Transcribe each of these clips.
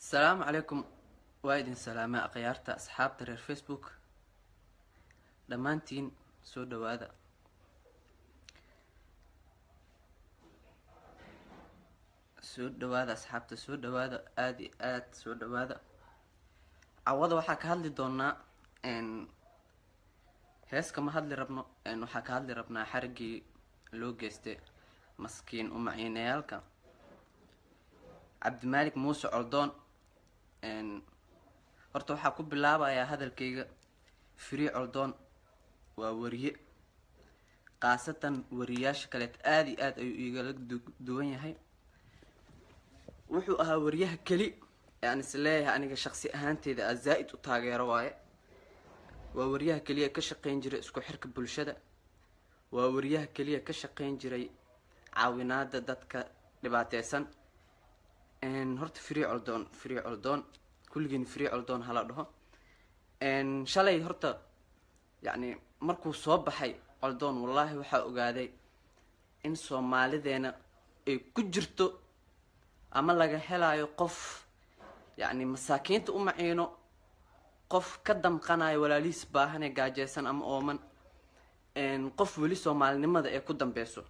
asalaamu calaykum waa idin salaamay akhyaarta asxaabta reer facebook dhammaantiin soo dhawaada soo dhawaada asxaabta soo dhawaada aada iyo aada soo dhawaada cawada waxaa ka hadli doonaa hees kama hadli rabno waxaa ka hadli rabnaa xarigii loo geystay maskiin umaciinayaalka cabdimaalik muuse coldoon horta waxaa ku bilaabayaa hadalkayga free coldoon waa wariye khaasatan wariyaasha kaleet aada iyo aada ayuu igala duwan yahay wuxuu ahaa wariyaha keli aan is leeyahay aniga shaqsi ahaanteyda a zaa-id u taageero waaye waa wariyaha keliya ka shaqeyn jiray isku xirka bulshada waa wariyaha keliya ka shaqeyn jiray caawinaada dadka dhibaateysan horta free coldoon free coldoon kulligiin free coldoon hala dhaho shalay horta yacni markuu soo baxay coldoon wallaahi waxaa ogaaday in soomaalideena ay ku jirto ama laga helaayo qof yacni masaakiinta u maciino qof ka damqanayo walaalihiis baahanee gaajeysan ama ooman qof weli soomaalinimada ee ku dambeyso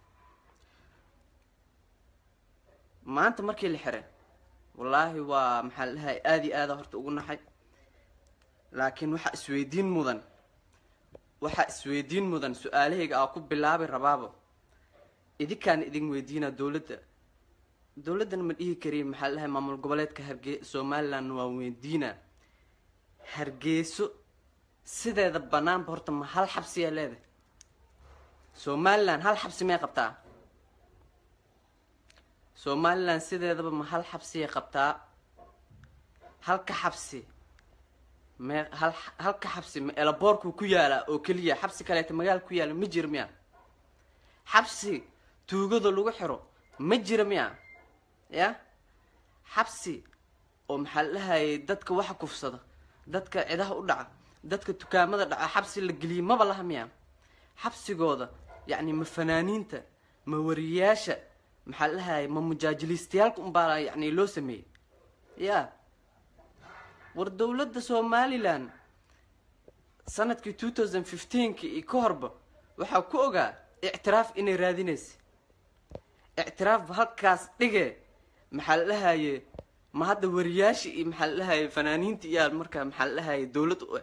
maanta markii la xiray wallaahi waa maxaa la dhahay aada iyo aada horta ugu naxay laakiin waxaa isweydiin mudan waxaa isweydiin mudan su-aalahayga aa ku bilaabi rabaaba idinkaan idin weydiinaa dowladda dowladdan ma dhihi kariy maxaa la dhahay maamul goboleedka harge somaliland waa weydiinaa hargeyso sideeda banaanba horta ma hal xabsiyaa leedahay somaliland hal xabsi may qabtaa somaliland sideedaba ma hal xabsiyay qabtaa halka xabsi me hal halka xabsi ma elaboorkuu ku yaalaa oo keliya xabsi kaleeta magaala ku yaala ma jira miya xabsi tuugada lagu xiro ma jira miya ya xabsi oo maxaa la dhahayay dadka waxa kufsada dadka cidaha u dhaca dadka dukaamada dhaca xabsi la geliyay maba laha miya xabsigooda yacni ma fanaaniinta ma wariyaasha maxaa la dhahayay ma mujaajiliistayaalka unbaa yacni loo sameeyey ya war dowladda somaliland sanadkii two thousand fifteenki iyo ka horba waxaa ku ogaa ictiraaf inay raadinaysa ictiraaf halkaas dhige maxaa la dhahaye ma hadda wariyaasha iyo maxaa la dhahaye fanaaniinta iyaa markaa maxaa la dhahaye dowlad u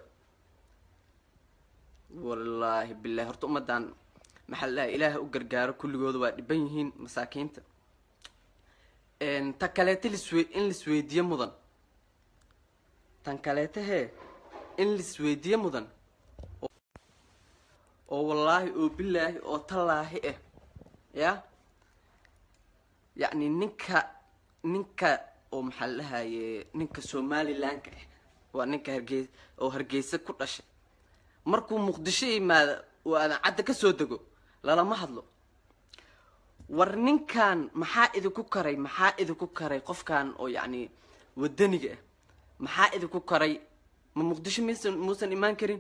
wallaahi bilahi horta ummadan maxaa la dhahay ilaaha u gargaaro kulligooda waa dhiban yihiin masaakiinta ta kaleeta liswe in laisweydiiyo mudan tan kaleeta hee in laisweydiiyo mudan oo wallaahi oo bilaahi oo tallaahi ah ya yacni ninka ninka oo maxaa la dhahaye ninka somalilandka ah waa ninka hargey oo hargeysa ku dhashay markuu muqdisho yimaada oo aadan cadda ka soo dego lalama hadlo war ninkan maxaa idinku karay maxaa idinku karay qofkan oo yacni wadaniga ah maxaa idinku karay ma muqdisho misan muusan imaan karin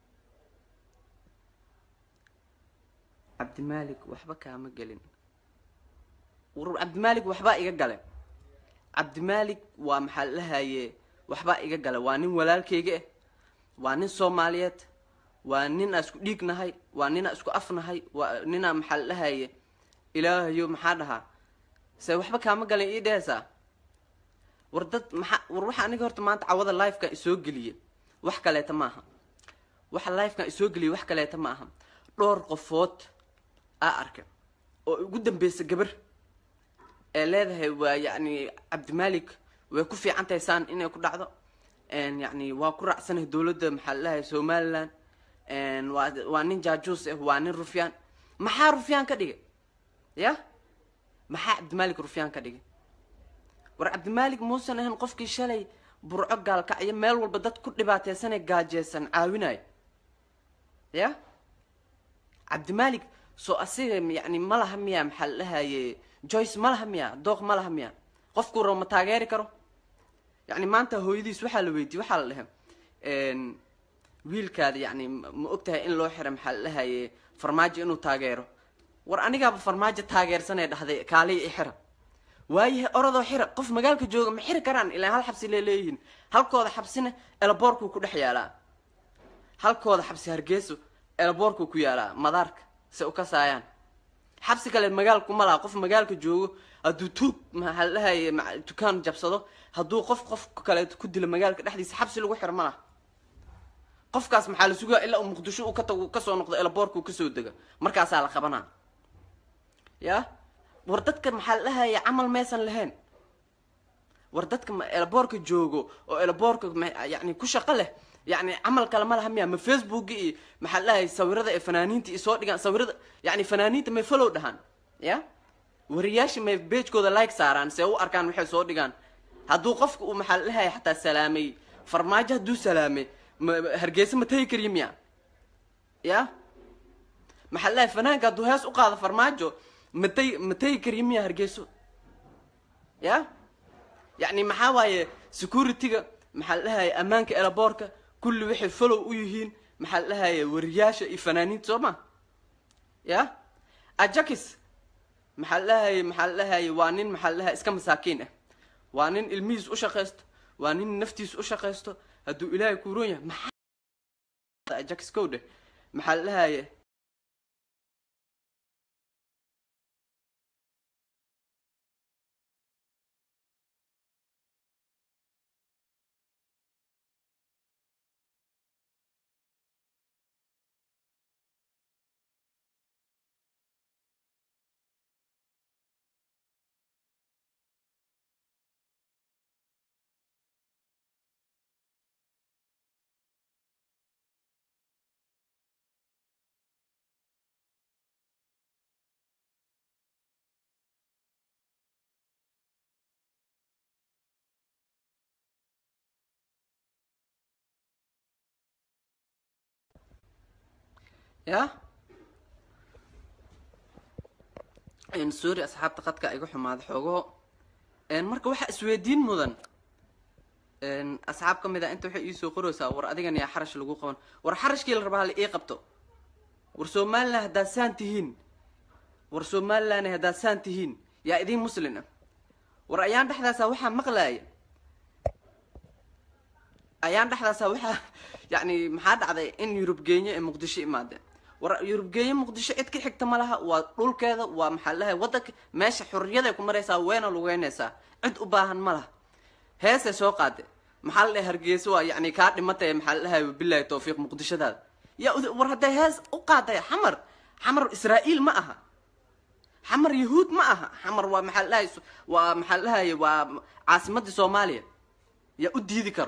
cabdimaalik waxba kaama gelin war cabdimaalik waxbaa iga gale cabdimaalik waa maxaa la dhahaye waxbaa iga gale waa nin walaalkayga ah waa nin soomaaliyeed waa nin aa isku dhiig nahay waa nin aa isku af nahay waa ninaa maxaa la dhahaye ilaahayo maxaa dhahaa se waxba kaama galan ii dhehaysaa war dad maxaa war waxa aniga horta maanta cawada lifekan isoo geliye wax kaleeta ma aha waxa lifekan isoo geliye wax kaleeta ma aha dhowr qofood aa arka oo ugu dambeysa gabar ee leedahay waa yacni cabdimaalik way ku fiican tahay saan inay ku dhacdo yacni waa ku raacsanahay dowladda maxaa la dhahay somaliland waa waa nin jaajuus ah waa nin rufyaan maxaa rufyaan ka dhigay ya maxaa cabdimaalik rufyaan ka dhigay war cabdimaalik muusan ahayn qofkii shalay burco gaalkacyo meel walba dad ku dhibaateysanee gaajeysan caawinayo ya cabdimaalik soo asiga yacni ma laha miya maxaa la dhahaye joyce ma laha miya dooq ma laha miya qofkuu rabo ma taageeri karo yacni maanta hooyadiis waxaa la weydiye waxaa la dhehe wiilkaada yacni ma ogtahay in loo xira maxaa la dhahaye farmaajo inuu taageero war anigaaba farmaajo taageersanee dhahday kaaliya i xira waayahay orodoo xira qof magaalka jooga ma xiri karaan ilaa hal xabsi lee leeyihiin halkooda xabsina elaboorkuu ku dhex yaalaa halkooda xabsi hargeyso elaboorkuu ku yaalaa madaarka se u kasaayaan xabsi kale magaalku ma laha qof magaalka joogo hadduu tuug maxaa la dhahaye ma- dukaan jabsado hadduu qof qof kaleeto ku dilo magaalka dhexdiisa xabsi lagu xiro ma laha qofkaas maxaa la sugaa ilaa uu muqdisho uu ka tago kasoo noqdo elaboorka uu kasoo dega markaasaa la qabanaa ya war dadka maxaa la dhahaya camal maysan lahayn war dadka ma elaboorka joogo oo elaboorka ma- yani ku shaqo leh yani camal kale ma laha miya ma facebook iyo maxaa la dhahaya sawirada ee fanaaniinta iyo soo dhigaan sawirada yani fanaaniinta may follow dhahaan ya wariyaasha may beejkooda like saaraan see u arkaan waxay soo dhigaan hadduu qofka uu maxaa la dhahaya xataa salaamay farmaajo hadduu salaamay ma hargeysa ma tegi kariyo miya ya maxaa la dhahay fanaanka hadduu hees u qaado farmaajo ma tegi ma tegi kariyo miya hargeyso ya yacni maxaa waaye security-ga maxaa la dhahaya ammaanka elaboorka kulli waxay follow u yihiin maxaa la dhahaya wariyaasha iyo fanaaniinta soo ma ya ajakis maxaa la dhahaya maxaa la dhahaya waa nin maxaa la dhahaya iska masaakiin ah waa nin ilmihiis u shaqaysto waa nin naftiis u shaqaysto hadduu ilaahay kuuron yahay maxaa ajakis kow dheh maxaa la dhahaya ya sorry asxaabta qadka iga xumaada xoogo marka waxaa isweydiin mudan asxaab ka mid a inta waxay iisoo qoraysaa war adigan yaa xarash lagu qaban war xarashkii la rabaa hala ii qabto war somalilan haddaad saan tihiin war somalilan haddaad saan tihiin yaa idiin muslin ah war ayaan dhexdaasa waxaa maqlaaya ayaan dhexdaasa waxaa yacni maxaa dhacday in yurub geenyo ee muqdisho imaadeen war yurub geenyo muqdisho cid ka xigta ma laha waa dhulkeeda waa maxaa lahay waddanka meesha xurriyaday ku maraysaa weyna lugeynaysaa cid u baahan ma laha heesay soo qaade maxaa la dhahay hargeysa waa yacni kaa dhimatay maxaa la dhahay bilahi tawfiiq muqdishodaada yaa war hadday hees u qaaday xamar xamar israa'iil ma aha xamar yahuud ma aha xamar waa maxaa la dhahay waa maxaa la dhahay waa caasimadda soomaaliya yaa u diidi karo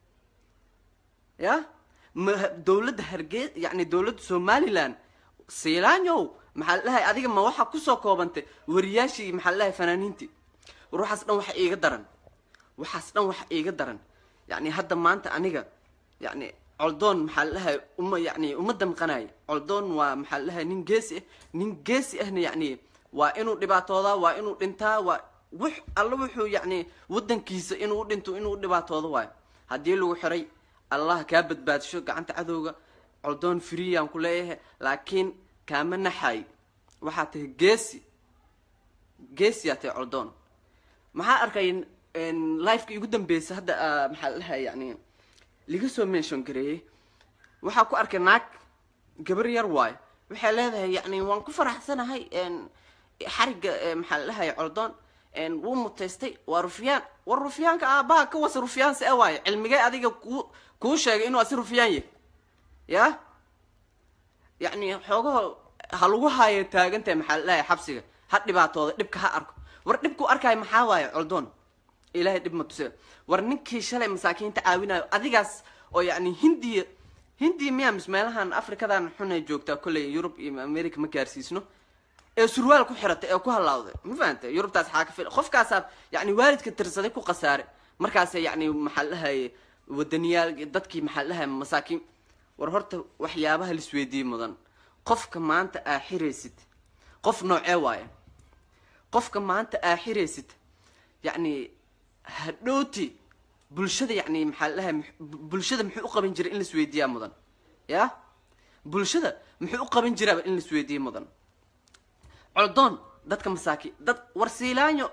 ya ma dawladda hargey yani dawladda somalilan siilaanyow maxaa la dhahay adiga ma waxaa kusoo koobantay wariyaashii maxaa la dhahay fanaaniintii war waxaas dhan waxa iiga daran waxaas dhan waxa iiga daran yani hadda maanta aniga yani coldoon maxaa la dhahay uma yani uma damqanayo coldoon waa maxaa la dhahay nin geesi ah nin geesi ahna yani waa inuu dhibaatoodaa waa inuu dhintaa waa wux alla wuxuu yani waddankiisa inuu u dhinto inuu u dhibaatoodo waayo haddii lagu xiray allah kaa badbaadisho gacanta cadowga coldoon freeyaan ku leeyahay laakiin kaama naxay waxaa tahay geesi geesiyaa tahay coldoon maxaa arkay lifeka igu dambeysa hadda maxaa la dhahay yani laga soo mention gareeyey waxaa ku arkay naag gabar yar waayo waxay leedahay yani waan ku faraxsanahay xariga maxaa la dhahay coldoon wuu mutaystay waa rufyaan war rufyaanka aabaha ka wasa rufyaan se waayo cilmigee adiga ku kuu sheegay inuu asi rufyaan yahay ya yacni xoogaho ha lagu haayo taagantahay maxaa la dhahay xabsiga ha dhibaatooda dhibka ha arko war dhibku arkaayo maxaa waayo coldoon ilaahay dhib ma tuse war ninkii shalay masaakiinta caawinayo adigaas oo yacni hindiya hindiya miyaa mis meelahan afrikadan xunay joogtaa kolley yurub iyo america ma gaarsiisno ee surwaal ku xiratay ee ku halaawday ma fahantay yurubtaas xaa ka fil qofkaasaa yani waalidka tirsaday ku khasaaray markaasa yani maxaa la dhahaye wadaniyaal dadkii maxaa la dhahaye masaakiin war horta waxyaabaha laisweydiiyey mudan qofka maanta aa xiraysid qof noocee waaye qofka maanta aa xiraysid yacni hadhooti bulshada yani maxaa la dhahaye bulshada muxuu u qaban jiray in laisweydiiyaa mudan ya bulshada muxuu u qaban jiraaba in laisweydiiya mudan coldoon dadka masaakiin dad war siilaanyo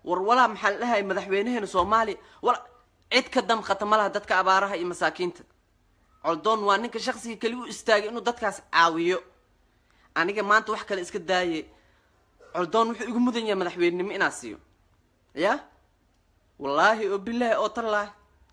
war walaa maxaa la dhahay madaxweynaheena soomaaliya wala cid ka damqata ma laha dadka abaaraha iyo masaakiinta coldoon waa ninka shaksiga keli u istaagay inuu dadkaas caawiyo aniga maanta wax kale iska daaye coldoon wuxuu igu mudan yahay madaxweynenimo inaa siiyo ya wallaahi oo bilaahi oo tallaahi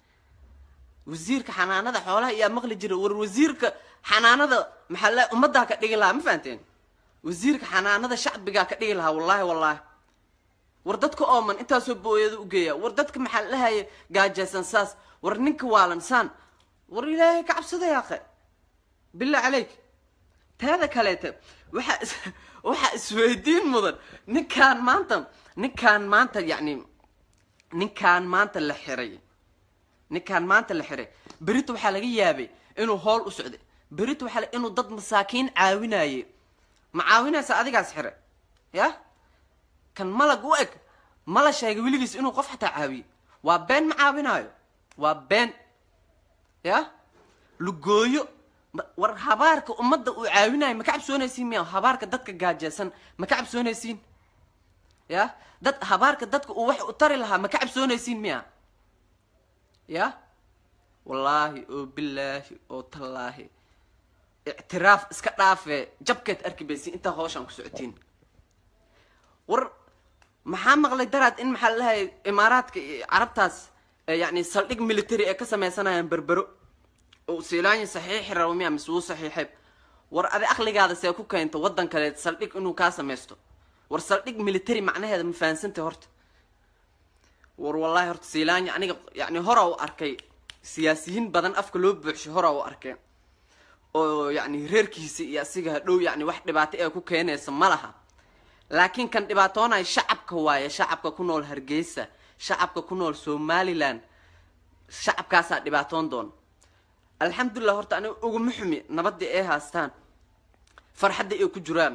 wasiirka xanaanada xoolaha iyaa maqli jira war wasiirka xanaanada maxaa la ummaddaa ka dhigi lahaa ma fahanteen wasiirka xanaanada shacbigaa ka dhigi lahaa wallaahi wallaahi war dadka ooman intaasoo booyada u geeya war dadka maxaa la dhahaya gaajaysan saas war ninka waalan saan war ilaahay ka cabsada yaaqe billah caleyk taada kaleete waxaa is waxaa isweydiin mudan ninkaan maanta ninkaan maanta yacni ninkaan maanta la xiray ninkaan maanta la xiray berito waxaa laga yaabay inuu hool u socday berito waxaa la- inuu dad masaakiin caawinaye ma caawinaysa adigaas xire ya kan malag u eg mala sheegay weligiis inuu qof xataa caawiye waa been ma caawinaayo waa been ya lugooyo ma- war habaarka ummadda uu caawinayo ma ka cabsoonaysiin miya habaarka dadka gaajeysan ma ka cabsoonaysiin ya dad habaarka dadka uu wax u tari lahaa ma ka cabsoonaysiin miya ya wallaahi oo bilaahi oo tallaahi ictiraaf iska dhaafee jabkeed arki baysin intaa hooshaan ku socotiin war maxaa maqlay daraad in maxaa lalahay imaaraadka iyo carabtaas ee yacni saldhig military ee ka sameysanayaan berbero oo siilaanya saxiixi rabo miya mise wuu saxiixay war adi aqligaada see ku keento waddan kaleed saldhig inuu kaa sameysto war saldhig military macnaheeda ma fahansantay horta war wallaahi horta siilaanya aniga yacni hora u arkay siyaasiyiin badan afka loo buuxshay hora u arkay oo yacni reerkiisa iyo asiga hadhow yacni wax dhibaato ee ku keenaysa ma laha laakiin kan dhibaatoonaya shacabka waaye shacabka ku nool hargeysa shacabka ku nool somaliland shacabkaasaa dhibaatoon doon alxamdulilah horta aniga uguma xumi nabadii ay haastaan farxadda ay ku jiraan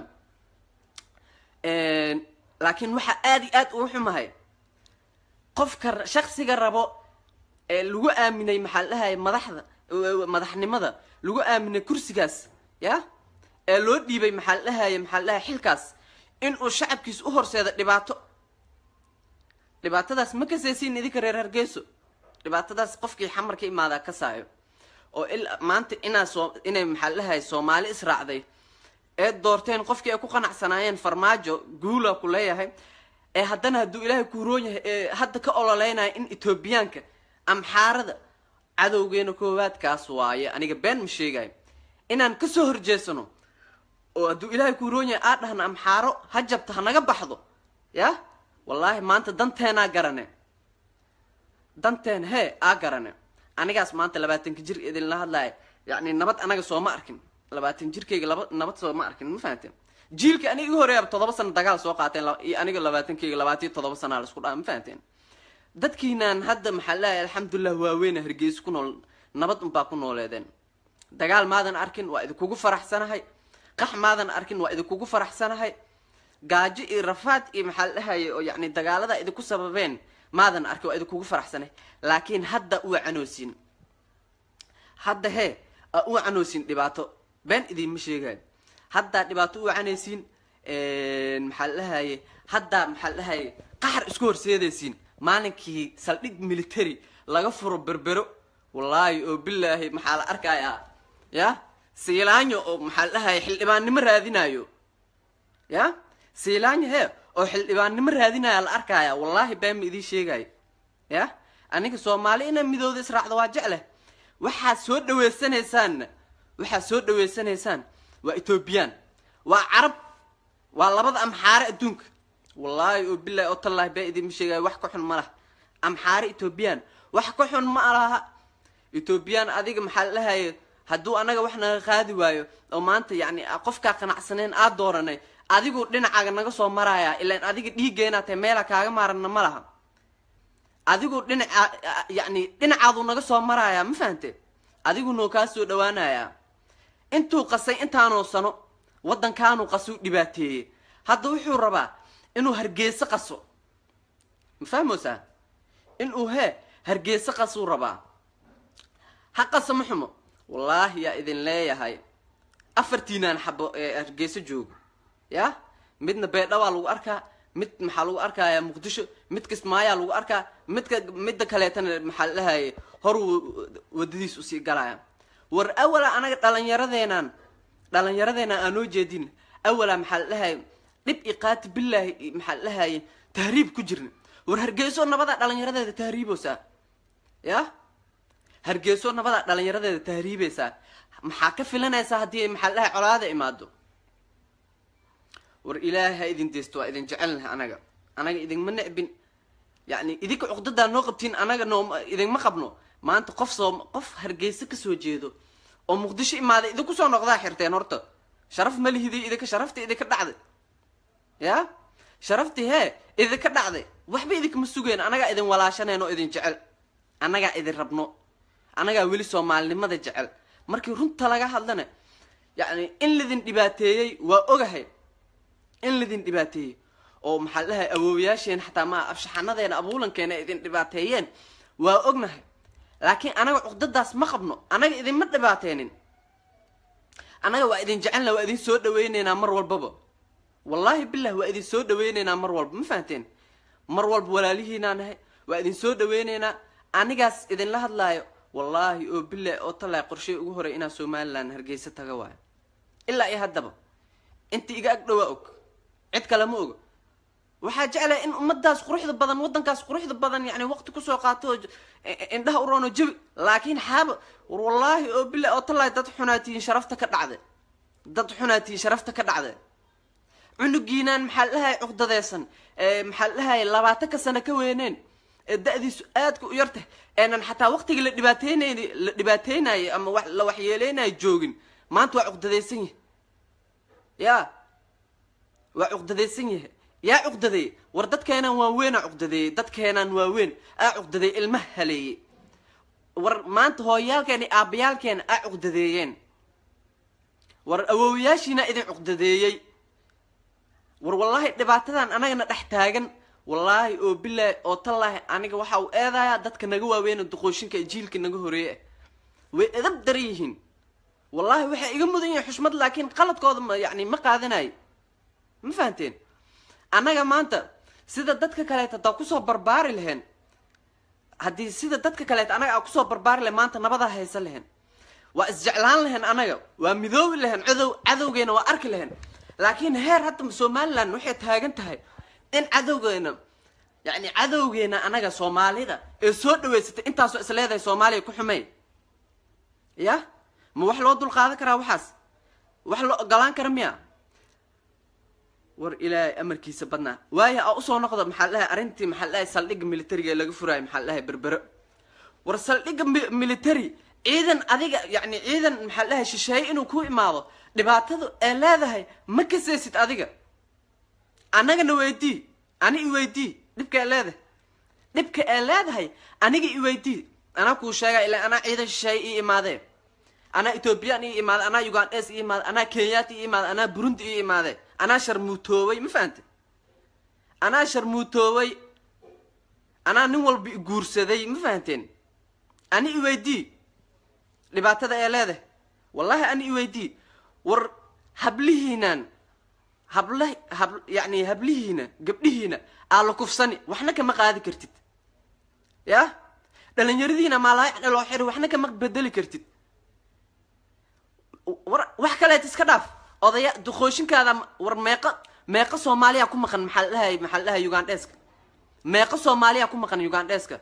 laakiin waxaa aada iyo aad ugu xumahay qofka ra- shaksiga rabo ee lagu aaminay maxaa la dhahaya madaxda eh, madaxnimada lagu aaminay kursigaas ya ee loo dhiibay maxaa la dhahaya maxaa la dhahaya xilkaas inuu shacabkiisa u horseeda dhibaato dhibaatadaas ma kasaysiin idinka reer hargeyso dhibaatadaas qofkii xamar ka imaadaa ka saayo oo il maanta inaa soo inay maxaa la dhahaya soomaali israacday ee doorteen qofkii ay ku qanacsanaayeen farmaajo guula ku leeyahay ee haddana hadduu ilaahay ku huroon yahay ee hadda ka ololeynaya in etoobiyaanka amxaarada cadowgeena koowaadkaas waaye aniga been ma sheegayo inaan kasoo horjeesano oo hadduu ilaahay ku huroon yahay aa dhahna amxaaro ha jabta ha naga baxdo ya wallaahi maanta danteenaa garane danteen hee aa garane anigaas maanta labaatanka jir idinla hadlaya yacni nabad anaga sooma arkin labaatan jirkayga laba nabad sooma arkin ma fahanteen jiilka aniga iga horeeyaba toddoba sano dagaal soo qaateen la- iyo aniga labaatankayga labaatiyo toddoba sanaa la isku dhaha ma fahanteen dadkiinaan hadda maxaa leeyahay alxamdulilah waaweyna hargeysa ku nool nabad unbaa ku nooleedeen dagaal maadan arkin waa idinkugu faraxsanahay qax maadan arkin waa idinkugu faraxsanahay gaajo iyo rafaad iyo maxaa la dhahaya oo yacni dagaalada idinku sababeen maadan arkin waa idinkugu faraxsanahay laakiin hadda uu canoosiin hadda hee aa u canoosin dhibaato been idiinma sheegayo haddaa dhibaato u canaysiin maxaa la dhahaye haddaa maxaa la dhahaye qaxar isku horseedaysiin maalinkii saldhig military laga furo berbero wallaahi oo bilaahi maxaa la arkayaa ya siilaanyo oo maxaa la dhahaye xildhibaannimo raadinayo ya siilaanyo hee oo xildhibaannimo raadinaya la arkaya wallaahi been ma idiin sheegayo ya aniga soomaali inaa midooda israacdo waa jecle waxaad soo dhaweysanaysaanna waxaad soo dhaweysanaysaan waa etoobiyaan waa carab waa labada amxaare adduunka wallaahi oo bilaahi oo tallaahi baa idinma sheegayo wax ka xun ma laha amxaare etoobiyaan wax ka xun ma laha etoobiyaan adiga maxaa la dhahaye hadduu anaga wax naga qaadi waayo oo maanta yacni a- qofkaa qanacsaneen aad dooranay adigu dhinacaaga naga soo maraya ilaan adiga dhiiggeenaa tahay meela kaaga maaranna ma laha adigu dhinaca yacni dhinacaaduu naga soo marayaa ma fahante adigu noo kaa soo dhawaanayaa intuu qasay intaanoo sano waddankaanuu qasuu dhibaateeyey hadda wuxuu rabaa inuu hargeyso qaso ma fahmoosaa inuu hee hargeyso qasuu rabaa ha qaso ma xumo wallaahi yaa idin leeyahay afartiinaan xabo ee hargeyso joogo ya midna beedha waa lagu arkaa mid maxaa lagu arkayaa muqdisho mid kismaayaa lagu arkaa midka midda kaleetana maxaa la dhahaye hor wadadiis usii galaya war awala anaga dhalinyaradeenaan dhalinyaradeenaan aanoo jeedin awala maxaa la dhahaye dhib iqaati bilaahi maxaa la dhahaye tahriib ku jirna war hargeyso nabadaa dhalinyaradeeda tahriibeysaa ya hargeyso nabadaa dhalinyaradeeda tahriibeysaa maxaa ka filanaysaa haddii maxaa la dhahay colaada imaado war ilaahay ha idin deysto waa idin jecelnahay anaga anaga idinma necbin yani idinka cuqdadaa noo qabtiin anaga noo idinma qabno maanta qof soo qof hargeysa kasoo jeedo oo muqdisho imaaday idinku soo noqdaa xirteen horta sharaf ma lihidi idinka sharafta idinka dhacday ya sharaftii hee idinka dhacday waxba idinkama sugeen anagaa idin walaashaneen oo idin jecel annagaa idin rabno annagaa weli soomaalinimada jecel markii runta laga hadlana yacni in lidin dhibaateeyey waa ogahay in lidin dhibaateeyey oo maxaa la dhahay awoowayaasheen xataa ma abshaxanadeena abuulankeena idin dhibaateeyeen waa ognahay laakiin anaga cuqdadaas ma qabno anaga idinma dhibaateenin anaga waa idin jecelna waa idin soo dhaweyneynaa mar walbaba wallaahi bilah waa idin soo dhaweyneynaa mar walba ma fahanteen mar walba walaalihiinaa nahay waa idin soo dhaweyneynaa anigaas idinla hadlaayo wallaahi oo bilah oo talaa qorshay ugu horay inaa somalilan hargeysa taga waayo ilaa iyo haddaba inta iga ag dhowaa og cid kale ma oga waxaa jeclaya in ummadaas quruxda badan waddankaas quruxda badan yani waqti kusoo qaato oo indhaha u roono jabi laakiin xaaba war wallaahi oo bilah oo talaa dad xunaatihiin sharafta ka dhacde dad xunaatihiin sharafta ka dhacde cunugiinaan maxaa la dhahay cuqdadeysan maxaa la dhahay labaatanka sano ka weyneen ee da-diisu aadka u yartah eenan xataa waqtigii la dhibaateynay la dhibaateynayay ama wa la waxyeeleynayo joogin maanta waa cuqdadeysan yahay ya waa cuqdadeysan yahay yaa cuqdadeeyey war dadkeenaan waaweynaa cuqdadeeyey dadkeenaan waaweyn aa cuqdadeeyey ilmaha haleeyey war maanta hooyaalkeena aabayaalkeena aa cuqdadeeyeen war awoowayaashiina idin cuqdadeeyey war wallaahi dhibaatadan anagana dhex taagan wallaahi oo bilaahi oo tallaahi aniga waxa uu eedayaa dadka naga waaweyna duqooshinka jiilka naga horeeye ah way edab daran yihiin wallaahi waxay iga mudan yihiin xushmad laakiin qaladkooda ma yani ma qaadanayo ma fahanteen annaga maanta sida dadka kaleeta hadaa kusoo barbaari lahayn haddii sida dadka kaleeta anaga aa kusoo barbaari lahayn maanta nabadaa haysan lahayn waa isjeclaan lahayn anaga waa midoobi lahayn cadow cadowgeena waa arki lahayn laakiin heer hadda somalilan waxay taagan tahay in cadowgeena yani cadowgeena anaga soomaalida ee soo dhaweysatay intaasoo is leedahay soomaaliya ku xumey ya ma wax loo dul qaadan karaa waxaas wax loo ogolaan kara miya war ilaahay amarkiisa badnaa waayo a usoo noqda maxaa dhahay arrintii maxaa dhahay saldhigga militariga ee laga furaayo maxaa dhahay berbero war saldhigga military ciidan adiga yani ciidan maxaa dhahay shisheeye inuu ku imaado dhibaatadu ee leedahay ma kaseysid adiga annagana weydii ani i weydii dhibka ee leedahay dhibka ee leedahay aniga i weydii anaa kuu sheega ila anaa ciidan shisheeye ii imaadee anaa ethoobiyan ii imaade anaa ugandes ii imaade anaa kenyaati ii imaade anaa burundi ii imaade anaa sharmuutoobay ma fahante anaa sharmuutoobay anaa nin walba i guursaday ma fahanteen ani i weydii dhibaatada ee leedahay wallahi ani i weydii war hablihiinaan habla hab yani hablihiina gabdhihiina aa la kufsani waxna kama qaadi kartid ya dhalinyaradiina maalaayaxna loo xiri waxna kama bedeli kartid war wax kaleet iska dhaaf odaya duqooshinkaada war meeqa meeqa soomaaliya ku maqan maxaa la dhahay maxaa la dhahay ugandheska meeqa soomaaliya ku maqan ugandheska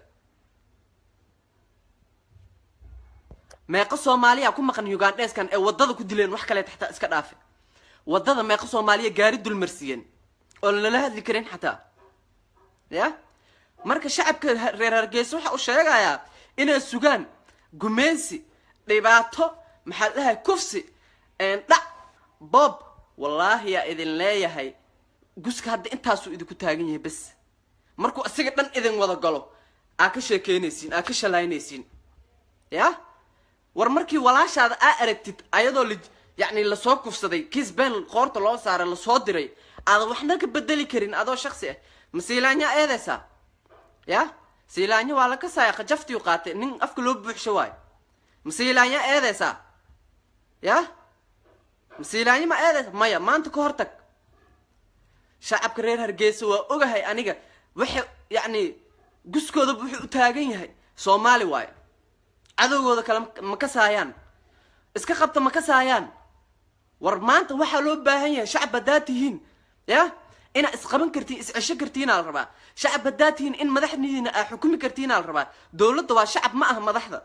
meeqa soomaaliya ku maqan ugandheskan ee waddada ku dileen wax kaleet xataa iska dhaafe waddada meeqa soomaaliya gaari dulmarsiiyeen oo lala hadli karin xataa ya marka shacabka reer hargeysa waxa uu sheegayaa inay sugaan gumeysi dhibaato maxaa la dhahay kufsi dhac bob wallaahi yaa idin leeyahay guska hadda intaasuu idinku taagan yahay bes markuu isaga dhan idin wada galo aa ka sheekeynaysiin aa ka shalaynaysiin ya war markii walaashaada aa aragtid ayadoo la yacni lasoo kufsaday kiis been qoorta loo saaray lasoo diray aadan waxna ka bedeli karin adoo shaksi ah ma siilaanyaa eedeysaa ya siilaanyo waa la kasaaya qajaftiu qaatay nin afka loo buuxsho waayo ma siilaanyaa eedeysaa ya masiilaanyo ma eedeysa maya maanta ka hor tag shacabka reer hargeysa waa ogahay aniga waxay yacni guskooda wuxuu u taagan yahay soomaali waayo cadowgooda kale ma kasaayaan iska qabta ma kasaayaan war maanta waxaa loo baahan yahay shacab haddaad tihiin ya inaad isqaban kartiin iscesho kartiinaa la rabaa shacab haddaad tihiin in madaxdiina aad xukumi kartiinaa la rabaa dowladda waa shacab ma aha madaxda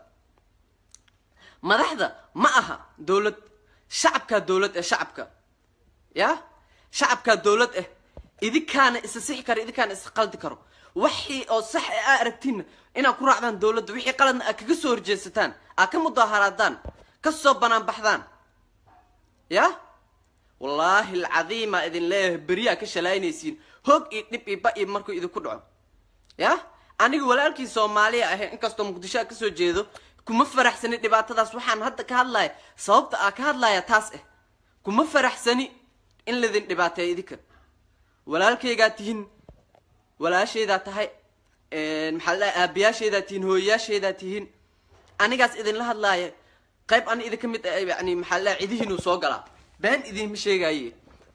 madaxda ma aha dowlad shacabkaa dowlad eh shacabka ya shacabkaa dowlad eh idinkaana isa sixi karo idinkaana isa qaldi karo wixii oo sax e aa aragtiinna inaad ku raacdaan dowladda wixii qaladna aad kaga soo horjeesataan aad ka mudaaharaadaan ka soo banaanbaxdaan ya wallaahi alcadiimaa idin leeyahay beriyaa ka shalaynaysiin hoog iyo dhib iyo ba iyo markuu idinku dhaco ya aniga walaalkii soomaaliya ahay inkastoo muqdisho a kasoo jeedo kuma faraxsani dhibaatadaas waxaan hadda ka hadlaya sababta aa ka hadlaya taas ah kuma faraxsani in laydin dhibaateeyo idinka walaalkaygaa tihiin walaashaydaa tahay maxaa la dhahay aabayaashaydaa tihiin hooyayaashaydaa tihiin anigaas idinla hadlaaya qayb ani idinka mid ah yani maxaa la dhahay cidihiinuu soo galaa been idinma sheegaaye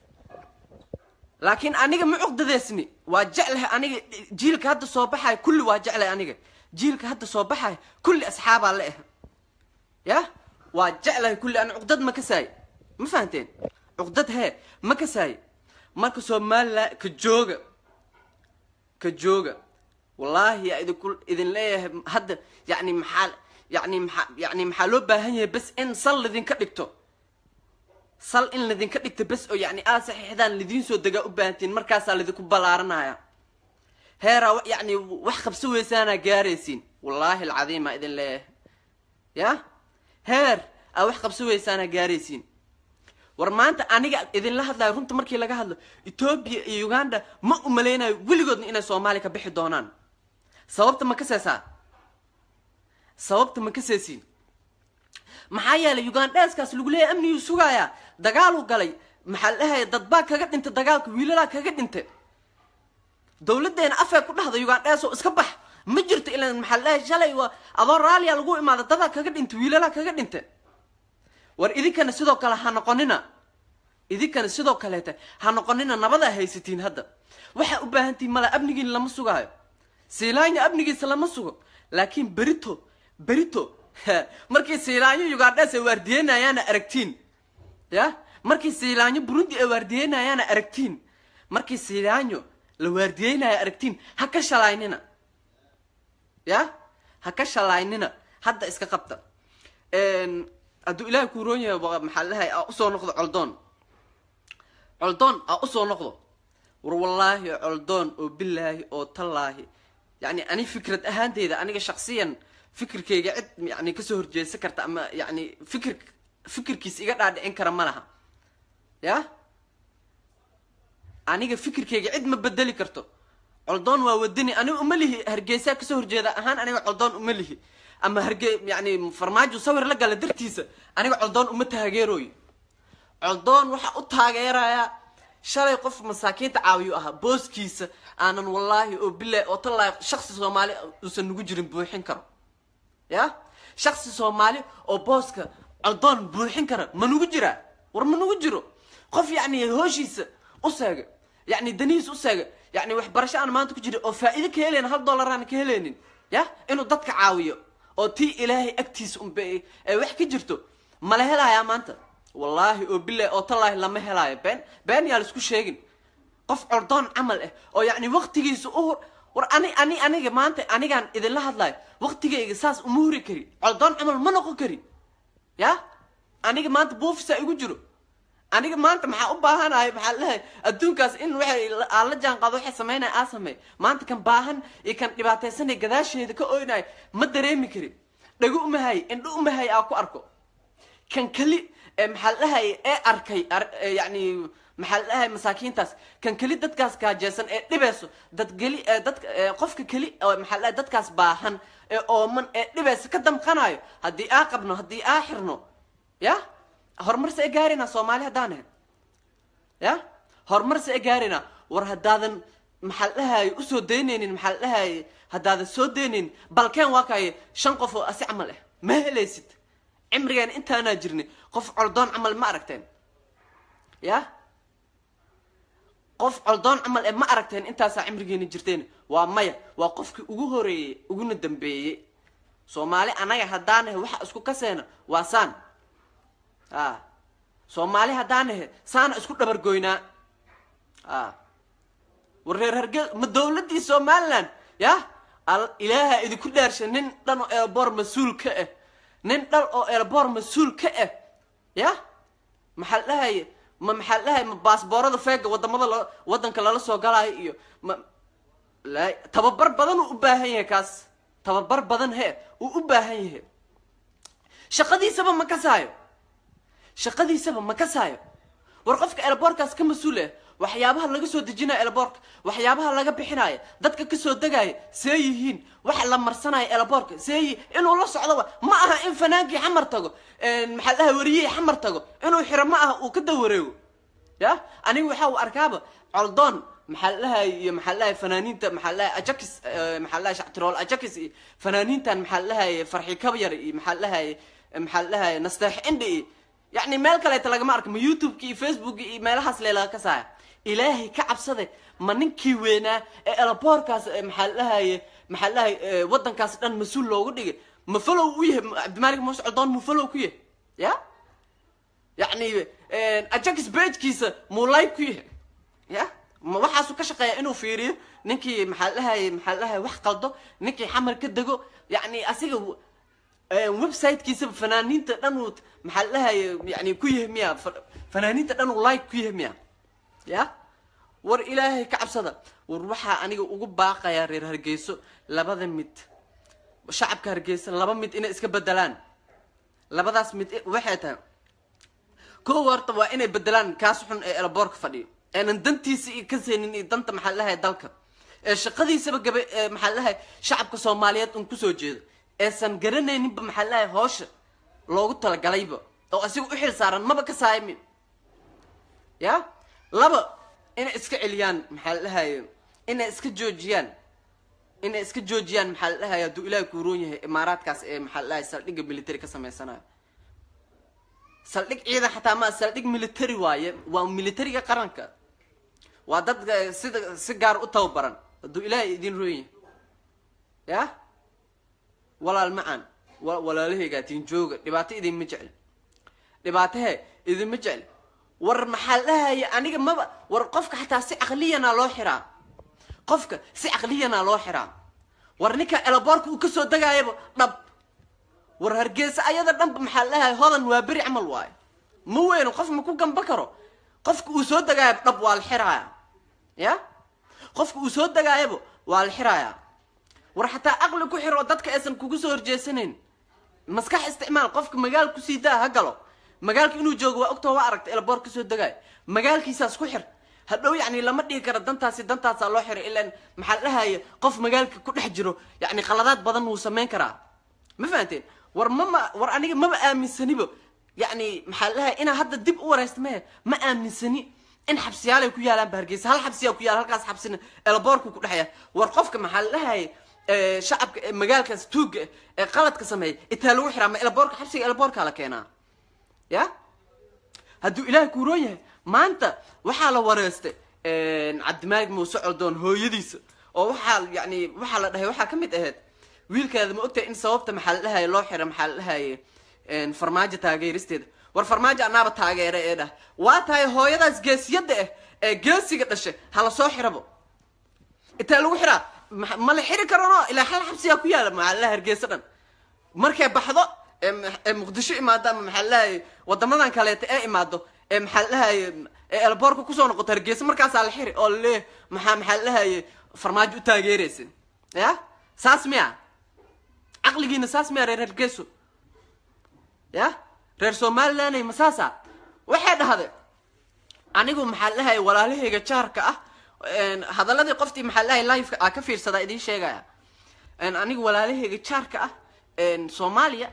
laakiin aniga ma cuqdadeesni waa jeclahay aniga jiilka hadda soo baxaya kulli waa jeclahay aniga jiilka hadda soo baxaya kulli asxaabaa la ah ya waa jeclahay kulli ani cuqdad ma kasaaye ma fahanteen cuqdad hee ma kasaaye marka somalilan ka jooga ka jooga wallaahi yaa idinku idin leeyahay hadda yani maxaa yani maxaa yani maxaa loo baahan yahay bes in sal ladinka dhigto sal in ladinka dhigto bes oo yani aad saxiixdaan lidiin soo degaa u baahantiin markaasaa ladinku ballaaranaya heeraa yani wax qabso weysaanaa gaaraysiin wallaahi alcadiimaa idin leeyahay ya heer aa wax qabso weysaanaa gaaraysiin war maanta aniga idinla hadlayo runta markii laga hadlo etoobiya iyo uganda ma umaleynayo weligoodna inay soomaaliya ka bixi doonaan sababta ma kaseesaa sababta ma kaseesiin maxaa yeelay ugandheeskaas lagu leeyahy amniguu sugayaa dagaaluu galay maxaa la dhahaya dadbaa kaga dhintay dagaalka wiilalaa kaga dhintay dawladeena afee ku dhahda ugandhees oo iska bax ma jirto ilan maxaa la dhahay shalay waa adoo raaliya lagu imaada dadaa kaga dhintay wiilalaa kaga dhintay war idinkana sidoo kale ha noqonina idinkana sidoo kaleeta ha noqonina nabadaa haysatiin hadda waxaa u baahantihin mala amnigiin lama sugaayo siilaanya amnigiisa lama sugo laakiin berito berito markii siilaanyo ugandhes ay waardiyeynayaana aragtiin ya markii siilaanyo burundi ay waardiyeynayaana aragtiin markii siilaanyo la waardiyeynaya aragtiin ha ka shalaynina ya ha ka shalaynina hadda iska qabta hadduu ilaahay kuu roon yahay maxaa lahay aa usoo noqdo coldoon coldoon aa usoo noqdo war wallaahi coldoon oo bilaahi oo tallaahi yani ani fikrad ahaanteyda aniga shaksiyan fikirkayga cid yani kasoo horjeesan karta ama yani fikir fikirkiis iga dhaadhicin kara ma laha ya aniga fikirkayga cid ma bedeli karto coldoon waa wadani aniga uma lihi hargeysaa kasoo horjeeda ahaan aniga coldoon uma lihi ama harge yani farmaajo sawir la gala dartiisa aniga coldoon uma taageerooyo coldoon waxaa u taageerayaa shalay qof masaakiinta caawiyu ahaa booskiisa aanan wallaahi oo bilaahi oo tallaahi shaksi soomaali uusan nagu jirin buuxin karo ya shaksi soomaali oo booska coldoon buuxin kara ma nagu jiraa war ma nagu jiro qof yacni hooshiisa u seega yacni danihiisa u seega yacni waxbarasho aan maanta ku jirin oo faa'iido ka helayn hal dollar aan ka helaynin ya inuu dadka caawiyo oo tii ilaahay agtiisa unba ee wax ka jirto mala helayaa maanta wallaahi oo bilahi oo tallaahi lama helaayo been been yaa laisku sheegin qof cordoon camal ah oo yacni waktigiisa u war ani ani aniga maanta anigaan idinla hadlayo waktigayga saas uma huri kari coldoon camal ma noqon kari ya aniga maanta buufisa igu jiro aniga maanta maxaa u baahanahay maxaa lahay adduunkaas in waxay aan la jaan qaado waxay samaynaya aa sameey maanta kan baahan iyo kan dhibaataysanay gadaasheeda ka oynayo ma dareemi kari dhago umahay indho umahay aa ku arko kan keli maxaa la dhahay ee arkay yani maxaa la dhahay masaakiintaas kan keli dadkaas kaajeesan ee dhibeyso dad geli dadka qofka keli maxaa la dhahay dadkaas baahan ee ooman ee dhibeysa ka damqanayo haddii aa qabno haddii aa xirno ya horumarse e gaarina soomaali haddaan ahay ya horumarse e gaarina war haddaadan maxaa la dhahay usoo daynaynin maxaa la dhahay haddaadan soo daynaynin balkeen waa kaaye shan qof oo asi camal ah ma helaysid cimrigeena intaanaa jirnay qof coldoon camal ma aragteen ya qof coldoon camal ee ma aragteen intaasaa cimrigeena jirteen waa maya waa qofkii ugu horeeyey uguna dambeeyey soomaali anaga haddaanahe waxa isku kaseena waa saan a soomaali haddaanahe saana isku dhabargoynaa a war reer hargey ma dawladdii somaliland yah al ilaaha idinku dhaarsha nin dhan oo elboor mas-uul ka ah nin dhan oo elboor mas-uul ka ah yah maxaa la dhahaye ma maxaa la dhahaye ma baasboorada feega wadamada la wadanka lala soo galaayo iyo ma la tababar badan uu u baahan yahay kaas tababar badan he uu u baahan yahay shaqadiisaba ma kasaayo shaqadiisaba ma kasaayo war qofka elboorkaas ka mas-uul ah waxyaabaha laga soo dejinayo elboorka waxyaabaha laga bixinayo dadka kasoo degaya see yihiin waxa la marsanayo elboorka see yi inuu la socdoba ma aha in fanaankii xamar tago maxaa dhahay wariyihii xamar tago inuu xiro ma aha uu ka dawareego ya aniga waxa uu arkaaba coldoon maxaa la dhahay iyo maxaa la dhahay fanaaniinta maxaa la dhahay ajakis maxaa la dhahay shactirool ajakis iyo fanaaniintan maxaa la dhahay farxi kabyar iyo maxaa la dhahay maxaa la dhahay nasteex indhi iyo yacni meel kaleeta lagama arka ma youtube-ki iyo facebook iyo meelahaas leelaga ka saaya ilaahay ka cabsade ma ninkii weynaa ee elaboorkaas maxaa la dhahaye maxaa la dhahay waddankaas dhan mas-uul loogu dhigay ma falow u yahay cabdimaalik muuse coldoon muu falow ku yahay ya yacni ajax bagekiisa muu like ku yahay ya ma waxaasuu ka shaqeeya inuu fiiriyo ninkii maxaa la dhahaye maxaa la dhahaye wax qaldo ninkii xamar ka dego yacni asiga websitekiisaba fanaaniinta dhan uu maxaa la dhahaye yani ku yahay miya fanaaniinta dhan uu like ku yahay miya ya war ilaahay ka cabsada war waxaa aniga ugu baaqayaa reer hargeyso labada mid shacabka hargeysa laba mid inay iska bedelaan labadaas mid waxay tahay kow horta waa inay bedelaan kaas xun ee elboorka fadhiyo aanan dantiisa iyo ka seenin iyo danta maxaa lahay dalka ee shaqadiisaba gaba maxaa lahay shacabka soomaaliyeed un kusoo jeedo eesan garanayninba maxaa lahay hoosha loogu talagalayba oo asiga u xil saaran maba ka saaymin ya laba inay iska celiyaan maxaa la dhahaye inay iska joojiyaan inay iska joojiyaan maxaa la dhahaye hadduu ilaahay kuuroon yahay imaaraadkaas ee maxaa la dhahaye saldhigga military ka sameysanayo saldhig ciidan xataa maa saldhig military waaye waa militariga qaranka waa dad sida si gaar u tababaran hadduu ilaahay idin roon yahay ya walaal macaan walaalahaygatiin jooga dhibaato idinma jecli dhibaato he idinma jecli war maxaa la dhahaya aniga maba war qofka xataa si caqliyanaa loo xiraa qofka si caqliyanaa loo xiraa war ninka elaboorka uu kasoo degaayaba dhab war hargeysa ayada dhanba maxaa la dhahaya hodan waa beri camal waayo ma weyno qof ma ku gamba karo qofka uu soo degaayaba dhab waa la xiraaya ya qofka uu soo degaayaba waa la xiraaya war xataa aqli ku xiro dadka aysan kugu soo horjeesanayn maskax isticmaal qofka magaal kusii daa ha galo magaalka inuu joogo waa ogtoo waa aragta elboor kasoo degaayo magaalkiisaas ku xir hadhow yacni lama dhigi karo dantaasi dantaasaa loo xiray ilaan maxaa la dhahaya qof magaalka ku dhex jiro yacni qaladaad badan wuu samayn karaa ma fahanteen war mama war aniga maba aaminsaniba yacni maxaa la dhahaya inaa hadda dib u wareysta mehe ma aaminsani in xabsiyaalay ku yaalaan ba hargeysa hal xabsiyaa ku yaala halkaas xabsina elboorku ku dhexya war qofka maxaa la dhahaya shacabka magaalkaas tuugga ee qaladka sameeya itaa lagu xiraa ma elboorka xabsiga elboorkaa la keenaa ya hadduu ilaahay kuuroon yahay maanta waxaa la wareystay cabdimaalig muuse coldoon hooyadiisa oo waxaa yani waxaa la dhahay waxaa ka mid ahayd wiilkaada ma ogtahay in sababta maxaa la dhahaye loo xira maxaa la dhahaye farmaajo taageeristeeda war farmaajo anaaba taageera ee dhah waa tahay hooyadaas geesiyadda ah ee geesiga dhashay hala soo xirabo intaa lagu xiraa ma la xiri karano ilaa hal xabsiyaa ku yaala maxaa la dhaha hargeysa dhan markay baxdo ee muqdisho imaado ama maxaa lahaye wadamadan kaleeta ee imaado ee maxaa lahaye ee elboorka kusoo noqoto hargeysa markaasaa la xiri oo laleeyahy maxaa maxaa lahaye farmaajo u taageeraysa ya saas miya caqligiina saas miya reer hargeyso ya reer somalilanay ma saasa waxay dhahday anigu maxaa lahaye walaalahayga jaarka ah hadaladii qoftii maxaa lahaye liveka a ka fiirsadaa idiin sheegaya anigu walaalahayga jaarka ah soomaaliya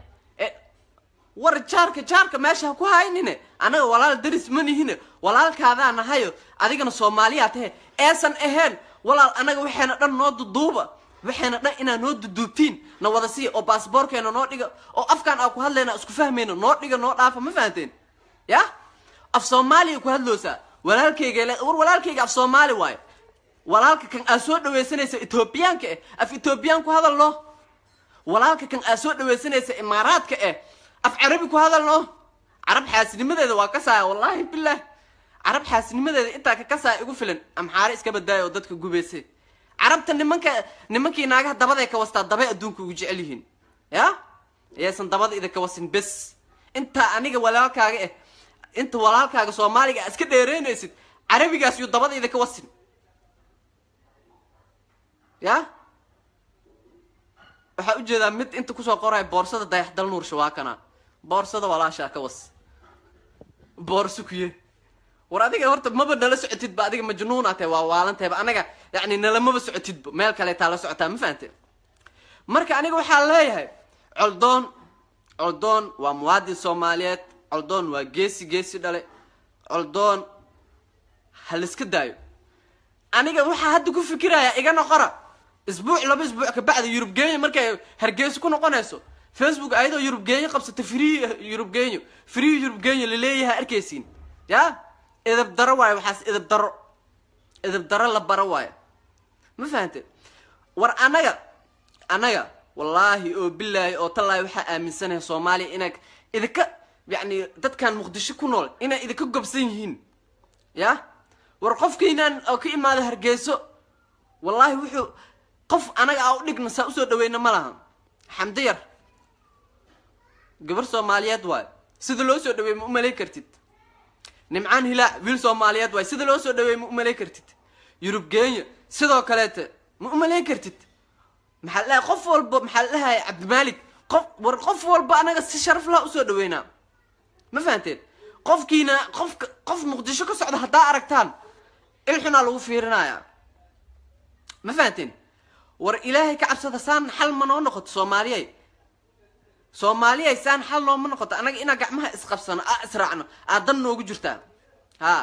war jaarka jaarka meesha ha ku haynine anaga walaal daris ma nihine walaalkaadaa nahayo adigana soomaaliyaa tahe eesan ahayn walaal anaga waxayna dhan noo duduuba waxayna dhan inaa noo duduubtiin na wada siiya oo baasboorkeena noo dhiga oo afkaan aa ku hadlayna isku fahmayna noo dhiga noo dhaafa ma fahanteen ya af soomaaliya ku hadloosaa walaalkayga le war walaalkayga af soomaali waayo walaalka kan aad soo dhawaysanaysa etoobiyaanka eh af etoobiyaan ku hadal no walaalka kan aad soo dhawaysanaysa imaaraadka eh af carabi ku hadal no carab xaasinimadeeda waa kasaaya wallaahi bilah carab xaasinimadeeda intaa ka kasaaya igu filan amxaare iska badaaya oo dadka gubayse carabta nimanka nimankii naagaha dabaday ka wastaa dabay adduunka ugu jecel yihiin ya ayaysan dabada idinka wasin bes intaa aniga walaalkaaga eh inta walaalkaaga soomaaliga aad iska dheereynaysid carabigaas yuu dabada idinka wasin ya waxaa ujeedaa mid inta kusoo qoraya boorsada dayaxdal nuursha waa kana boorsada walaashaa ka was boorso kuye war adiga horta maba nala socotidba adiga majnuuna tahay waa waalantahyba anaga yani nalamaba socotidba meel kaleetaa la socotaa ma fahante marka aniga waxaa leeyahay coldoon coldoon waa muwaadin soomaaliyeed coldoon waa geesi geesi dhale coldoon ha laiska daayo aniga waxaa hadda ku fikiraya iga noqora isbuuc laba isbuuc kabacda yurub geenya markay hargeysa ku noqonayso facebook ayadoo yurub geenya qabsata free yurub genyo free yurub genyo laleeyahay arkaysiin ya edab daro waayo waxaas edab daro edab daro la baro waayo ma fahante war anaga anaga wallaahi oo bilaahi oo tallaahi waxaa aaminsanahay soomaaliya inaa idinka yacni dadkan muqdisho ku nool inay idinka gobsan yihiin ya war qofkiinaan oo ka imaado hargeyso wallaahi wuxuu qof anaga aa u dhigna saa usoo dhaweyna ma laha xamdi yar gabar soomaaliyeed waayo sida loo soo dhaweey ma umalay kartid nimcaan hilaac wiil soomaaliyeed waayo sida loo soo dhaweey ma umalay kartid yurub geenya sidoo kaleete ma umalayn kartid maxaa ladhahay qof walba maxaa la dhahay cabdimaalik qof war qof walba anaga si sharaf laha usoo dhaweynaa ma fahanteen qofkiina qofka qof muqdisho ka socda haddaa aragtaan ilxunaa lagu fiirinayaa ma fahanteen war ilaahay ka cabsada saan xal ma noo noqoto soomaaliyay soomaaliyay saan xal nooma noqoto anaga inaa gacmaha isqabsano aa israacno aa dan noogu jirtaa ha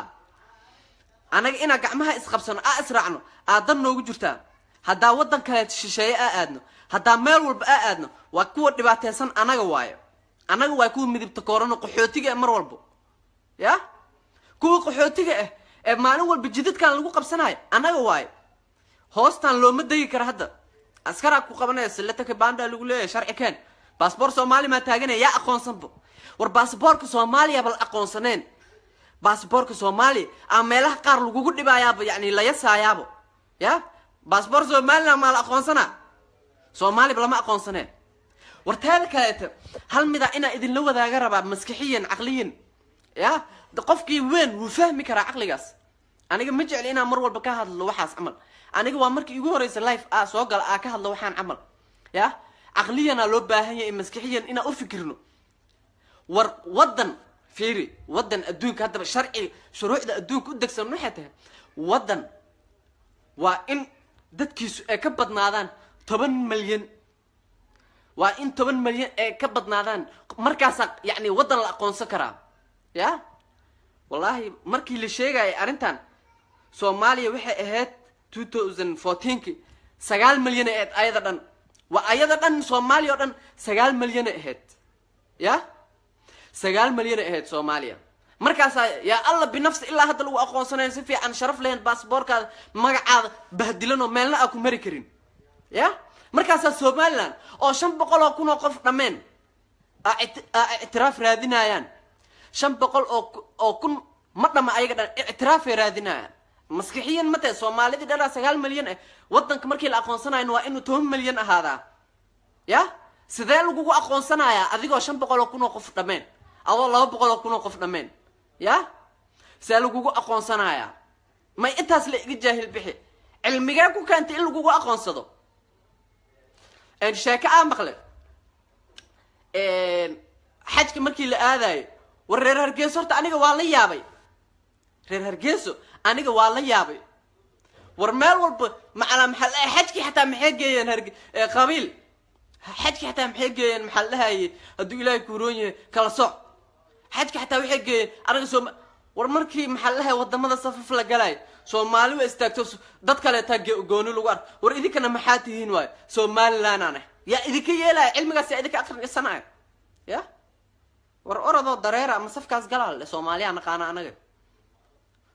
anaga inaa gacmaha isqabsano aa israacno aa dan noogu jirtaa haddaa waddan kaleet shisheeye aa aadno haddaa meel walba aa aadno waa kuwa dhibaateysan anaga waayo anaga waa kuwa midibta koorano qaxootiga ah mar walbo ya kuwa qaxootiga ah ee maalin walba jidadkan lagu qabsanayo anaga waayo hoostaan looma degi kara hadda askaraa ku qabanaya silataka banda lagu leeyahay sharci keen baasboor soomaali maa taaganaya yaa aqoonsanba war baasboorka soomaaliyaba la aqoonsaneen baasboorka soomaaliya aa meelaha qaar lagugu dhibaayaaba yani la yasaayaabo ya baasboor somaliland maa la aqoonsanaa soomaaliba lama aqoonsaneen war teeda kaleeta hal midaa inaa idinla wadaaga rabaa maskixiyan caqliyan ya qofkii weyn wuu fahmi karaa caqligaas aniga ma jecli inaan mar walba ka hadlo waxaas camal aniga waa markii igu horeysa life a soo gala aa ka hadlo waxaan camal ya caqliyanaa loo baahan yahay maskixiyan inaan u fikirno war waddan fiiri waddan adduunka haddaba sharci shuruucda adduunka u degsan waxay tahay waddan waa in dadkiisu ay ka badnaadaan toban malyan waa in toban malyan ay ka badnaadaan markaasaa yacni waddan la aqoonsan karaa ya wallaahi markii la sheegayay arrintan soomaaliya waxay ahayd two thousand fourteenki sagaal malyan ahayd ayada dhan waa ayada dhan soomaaliya oo dhan sagaal malyana ahayd ya sagaal malyana ahayd soomaaliya markaasaa yaa alla binafsi ilaa hadda lagu aqoonsanayn si fiican sharaf lahayn baasboorkaada magacaada bahdilan oo meelna aa ku mari karin ya markaasaa somaliland oo shan boqol oo kun oo qof dhammeen aa ictiraaf raadinayaan shan boqol oo oo kun ma dhama ayaga dhan ictiraafay raadinayaan maskixiyan ma tahe soomaalidii dhanaa sagaal malyan ah waddanka markii la aqoonsanayn waa inuu toban malyan ahaadaa ya sidee lagugu aqoonsanayaa adigoo shan boqol oo kun oo qof dhammeen adoo laba boqol oo kun oo qof dhammeen ya sidee lagugu aqoonsanayaa may intaas la iga jaahil bixi cilmigee ku keentay in lagugu aqoonsado sheeke aa maqle xajka markii la aadayo war reer hargeyso horta aniga waa la yaabay reer hargeyso aniga waa la yaabay war meel walba macalaa maxaa la xajkii xataa maxay geeyeen harge qabiil xajkii xataa maxay geeyeen maxaa la dhahaye hadduu ilaahay kuuroon yahay kala soc xajki xataa waxay geeyeen anaga sooma war markii maxaa la dhahay wadamada safaf la galaayo soomaali waa istaagto dad kaleetaa gooni lagu ark war idinkana maxaa tihiin waayo somaliland aneh yaa idinka yeelaya cilmigaas yaa idinka aqrisanaya ya war orodoo dareera ama safkaas galaal soomaaliya naqaana anaga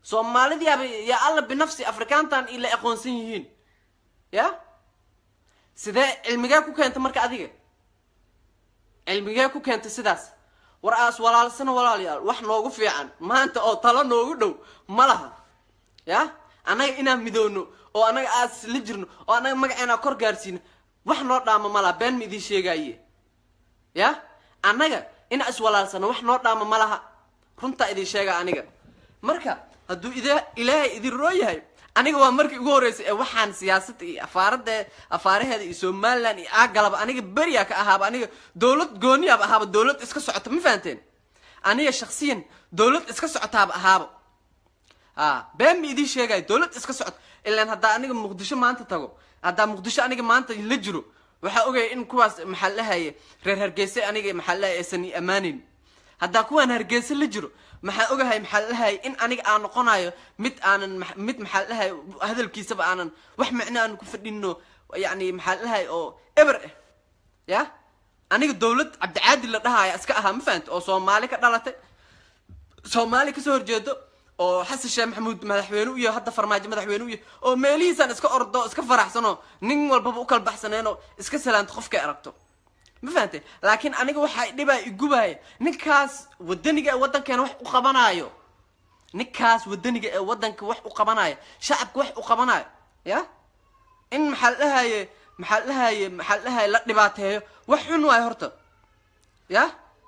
soomaalidii aba yaa alla binafsi afrikaantan ila aqoonsan yihiin ya sidee cilmigee ku keenta marka adiga cilmigee ku keenta sidaas war aas walaalsana walaalayaal wax noogu fiican maanta oo talo noogu dhow ma laha ya annaga inaan midoono oo annaga aas la jirno oo annaga magaceena kor gaarsiino wax noo dhaama ma laha been ma idiin sheegaaye ya annaga inaa iswalaalsano wax noo dhaama ma laha runtaa idin sheega aniga marka hadduu id ilaahay idin roo yahay aniga waa markii ugu horreysay ee waxaan siyaasadda iyo afaarada afaaraheeda iyo somaliland iyo aagalaba aniga beriyaa ka ahaaba aniga dowlad gooniyaaba ahaaba dowlad iska socota ma fahanteen aniga shaksiyan dowlad iska socotaaba ahaaba a been ma idiin sheegayo dowlad iska socota ilaan haddaa aniga muqdisho maanta tago haddaa muqdisho aniga maanta la jiro waxaa ogaya in kuwaas maxaa lahaye reer hargeyse aniga maxaa lahaye aysan i ammaaneyn haddaa kuwaan hargeyse la jiro maxaa ogahay maxaa lahaye in aniga aan noqonayo mid aanan mid maxaa lahaye hadalkiisaba aanan wax micno aan ku fadhino yani maxaa lahaye oo eber ah ya aniga dowlad cabdicaadi la dhahaya iska ahaa ma fahamta oo soomaali ka dhalatay soomaali kasoo horjeedo oo xasan sheekh maxamuud madaxweyne u yahay hadda farmaajo madaxweyne u yahay oo meelihiisaan iska ordo iska faraxsano nin walbaba u kala baxsaneenoo iska salaanto qofkay aragto ma fahante laakiin aniga waxaa dhibaa igubaya ninkaas wadaniga ee waddankeena wax u qabanaayo ninkaas wadaniga ee waddanka wax u qabanaayo shacabka wax u qabanaayo ya in maxaa la dhahaye maxaa la dhahaye maxaa la dhahaye la dhibaateeyo wax xun waayo horta ya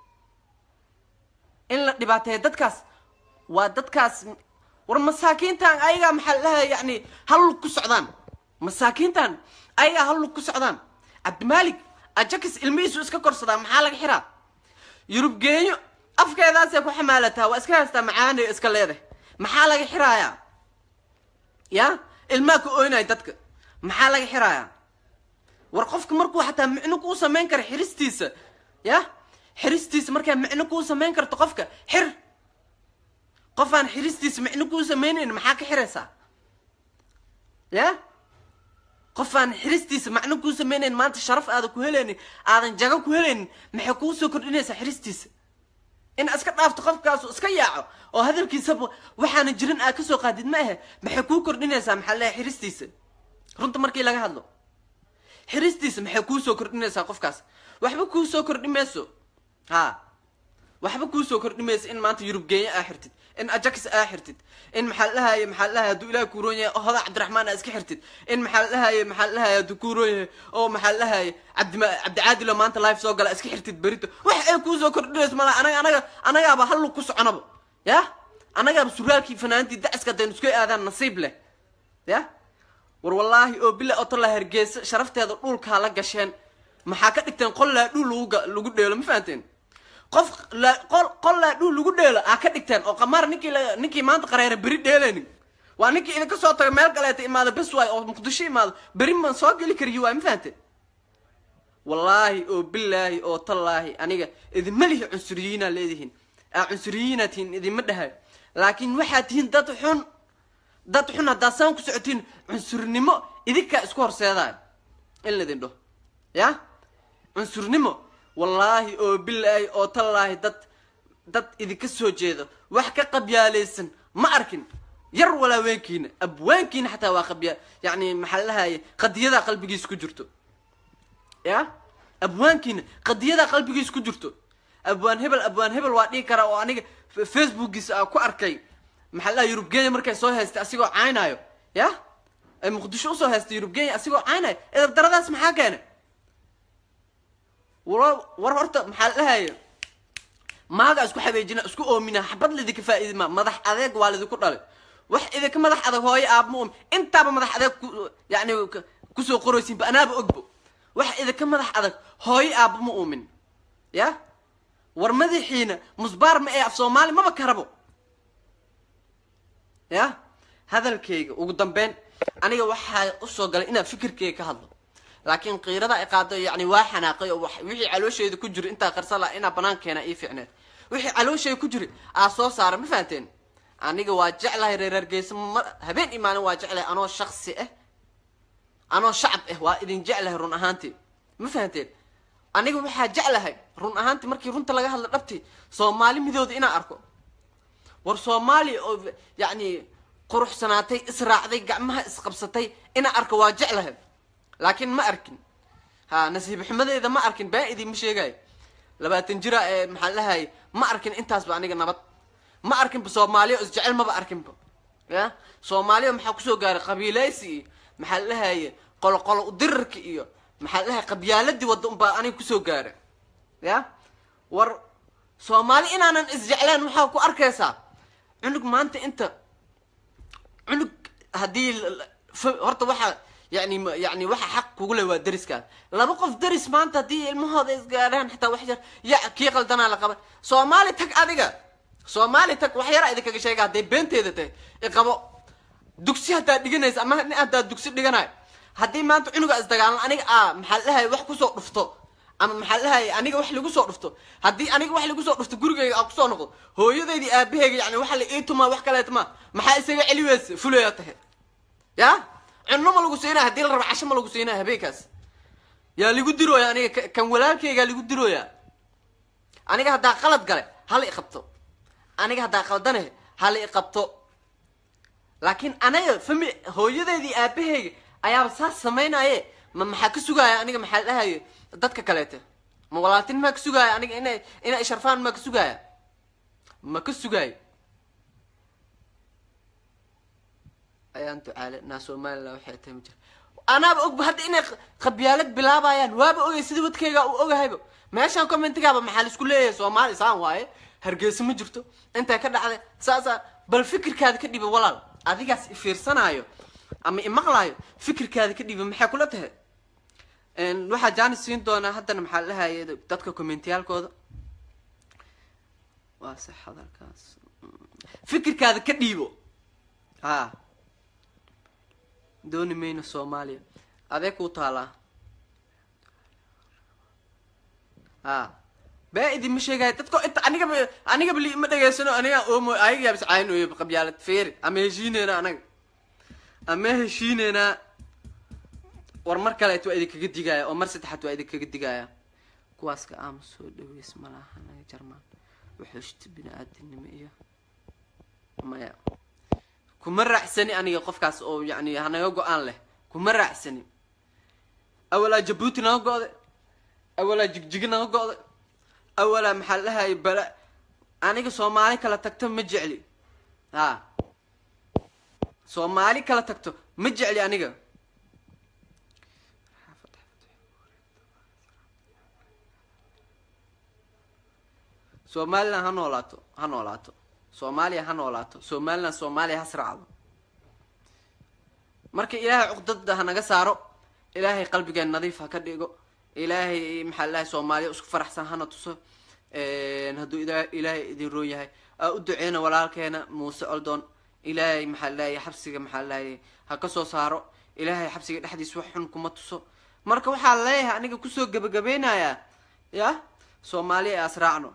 in la dhibaateeyo dadkaas waa dadkaas war masaakiintan ayagaa maxaa la dhahaye yani hallug ku socdaan masaakiintan ayagaa hallug ku socdaan cabdimaalik ajakis ilmihiisu iska korsadaa maxaa laga xiraa yurub geenyo afkeedaasay ku xamaalataa waa iska haystaa macaanay iska leedahay maxaa laga xiraayaa ya ilmaa ka oynaya dadka maxaa laga xiraayaa war qofka markuu xataa micno kuu samayn kara xiristiisa ya xiristiisa markaa micno kuu samayn karto qofka xir qofaan xiristiisa micno kuu samaynayn maxaa ka xiraysaa ya qofaan xiristiisa macno kuu samaynayn maanta sharaf aadan ku helaynin aadan jago ku helaynin maxay kuu soo kordhinaysaa xiristiisa in iska dhaafto qofkaasu iska yaaco oo hadalkiisaba waxaana jirin aad kasoo qaadid ma ahe maxay kuu kordhinaysaa maxaa leeyahay xiristiisa runta markii laga hadlo xiristiisa maxay kuu soo kordhinaysaa qofkaas waxba kuu soo kordhi mayso ha waxba kuu soo kordhi mayso in maanta yurub geenya aa xirtid in ajax aa xirtid in maxaa lahaye maxaa lahaye hadduu ilaah kuu roon yahay hoda cabdiraxmaan aa iska xirtid in maxaa lahaye maxaa lahaye hadduu kuu roon yahay oo maxaa lahaye cabdima cabdicaadilo maanta life soo gala iska xirtid berito wax ay kuu soo kordhinayso mala anaga anaga anagaaba hallug ku soconaba ya anagaaba suraalkii fanaantii daciska hadaynu isku aadaan nasiib leh ya war wallaahi oo bila otola hargeysa sharafteeda dhulkaa la gasheen maxaa ka dhigteen qol laa dhul lagu lagu dheelo ma fahanteen qof qol qol laa dhul lagu dheelo aa ka dhigteen oo qamaar ninkii la ninkii maanta qareera beri dheelaynin waa ninkii idinka soo taga meel kaleeta imaado bes waay oo muqdisho imaado beri maan soo geli kariyo waay ma fahanteen wallaahi oo bilaahi oo tallaahi aniga idinma lihi cunsuriyiinaa leedihiin aa cunsuriyiinaa tihiin idinma dhahayo laakiin waxaa tihiin dad xun dad xun haddaa saan ku socotiin cunsurnimo idinkaa isku horseedaayo in laydin dhaho ya cunsurnimo wallaahi oo bilaahi oo tallaahi dad dad idinka soo jeedo wax ka qabyaalaysan ma arkin yar walaaweenkiina abwaankiina xataa waa qabyaa yacni maxaa lahaye qadiyadaa qalbigiisa ku jirto ya abwaankiina qadiyadaa qalbigiisa ku jirto abwaan hebel abwaan hebel waa dhihi karaa oo aniga facebookiisa aa ku arkay maxaa laha yurub kenya markay soo haystay asigoo caynaayo ya ay muqdisho usoo haystay yurub kenya asigoo caynaayo edab daradaas maxaa keenay war war horta maxaa lahaye maaga isku xabeejina isku oomina xabad laidinka faa'iidima madax adeeg waa laidinku dhalay wax idinka madax adag hooyo aabma um intaaba madax adeeg ku yani kusoo qoraysiinba anaaba ogbo wax idinka madax adag hooyo aabba ma uumin ya war madaxiina musbaar ma ee af soomaali maba karabo ya hadalkayga ugu dambeyn aniga waxaa usoo galay inaan fikirkayga ka hadlo laakiin qiirada ay qaado yani waa xanaaqay oo wixii caloosheeda ku jira intaa qarsan laha inaa banaan keena ii ficneed wixii caloosheeda ku jira aa soo saara ma fahanteen aniga waa jeclahay reer hargeysa ma habeen iyo maalin waa jeclahay anoo shaksi ah anoo shacab ah waa idin jeclahay run ahaantii ma fahanteen aniga waxaa jeclahay run ahaantii markii runta laga hadla dhabti soomaali midooda inaan arko war soomaaliya oo yacni quruxsanaatay israacday gacmaha isqabsatay ina arka waa jeclahay laakiin ma arkin ha nasiib xumadeeda ma arkin baa idinma sheegayo labaatan jira ee maxaa lahay ma arkin intaasba aniga nabad ma arkinba soomaaliya oo isjecel maba arkinba ya soomaaliya maxaa kusoo gaaray qabiileysi iyo maxaa lahaye qoloqolo udirarka iyo maxaa lahay qabyaaladii wadda unbaa aniga kusoo gaara ya war soomaali inaanan isjecleen waxaa ku arkaysaa cunug maanta inta cunug haddii horta waxaa yani yani waxa xaq kugu le waa dariskaas laba qof daris maanta haddii ilmahooda isgaadhaan xitaa wax yar ya kii qaldanaa la qaban soomaali tag adiga soomaali tag wax yara idinkaga sheega hadday beenteeda tahay iqabo dugsi haddaad dhiganaysa ama nin haddaad dugsi dhiganayo haddii maanta cunuga isdagaalan aniga a maxaa lahay wax kusoo dhufto ama maxaa lahay aniga wax lagu soo dhufto haddii aniga wax lagu soo dhufto gurigayga aan kusoo noqdo hooyadeydii aabaheyga yani waxa la ii tumaa wax kaleet ma maxaa isaga celi weysa fulaya tahay ya cunno ma lagu siinaya hadii la rabo casho ma lagu siinaya habeenkaas yaa lagu dirooya aniga kan walaalkaygaa lagu dirooya aniga haddaa qalad gale hala iqabto aniga haddaa qaldane hala iqabto laakiin anaga fami hooyadeedii aabaheyga ayaaba saas samaynaye ma maxaa ka sugaaya aniga maxaa dhahaye dadka kaleete ma walaaltin maa ka sugaaya aniga ina ina isharfaan maa ka sugaaya ma ka sugaayo ayaan ducaale naa somalilan waxay tahay ma jira anaaba ogba hadda inay qabyaalad bilaabayaan waaba ogay sida wadkayga u ogahayba meeshaan commentigaaba maxaa la isku leeyahay soomaali saan waaye hargeysa ma jirto intay ka dhacday saasaa bal fikirkaada ka dhiba walaal adigaas ifiirsanaayo ama imaqlaayo fikirkaada ka dhiba maxay kula tahay waxaa jaanis siin doonaa haddana maxaa la dhahaye dadka commentiyaalkooda waa sax hadalkaas fikirkaada ka dhiibo ha dooni mayno soomaaliya adee kuu taalaa ha baa idinma sheegaya dadko inta anigaba anigaba li ima dhegeysano aniga oomo ayaga yaabis caynooyo qabyaalad feeri ama heshiineyna anaga ama heshiineynaa war mar kaleet waa idinkaga digaya oo mar saddexaad waa idinkaga digaya kuwaaska aama soo dhaweys malaha anaga jarmaan wuxuushta bini-aadinimo iyo maya kuma raacsani aniga qofkaas oo yani hanaga go-aan leh kuma raacsani awalaa jabuuti naga go-day awalaa jigjigi naga go-day awalaa maxaa lahaye bala aniga soomaali kala tagto ma jecli ha soomaali kala tagto ma jecli aniga somalilan ha noolaato ha noolaato soomaaliya ha noolaato somalilan soomaaliya ha sraacdo marka ilaahay cuqdada ha naga saaro ilaahay qalbigeen nadiif ha ka dhigo ilaahay maxaa lahay soomaaliya isku faraxsan hana tuso hadduu ilaahay idin roon yahay aa u duceyna walaalkeena muuse oldoon ilaahay maxaa lahay xabsiga maxaa lahay ha ka soo saaro ilaahay xabsiga dhexdiis wax xun kuma tuso marka waxaa leeyahay aniga kusoo gebagabeynayaa ya soomaaliya ee asraacno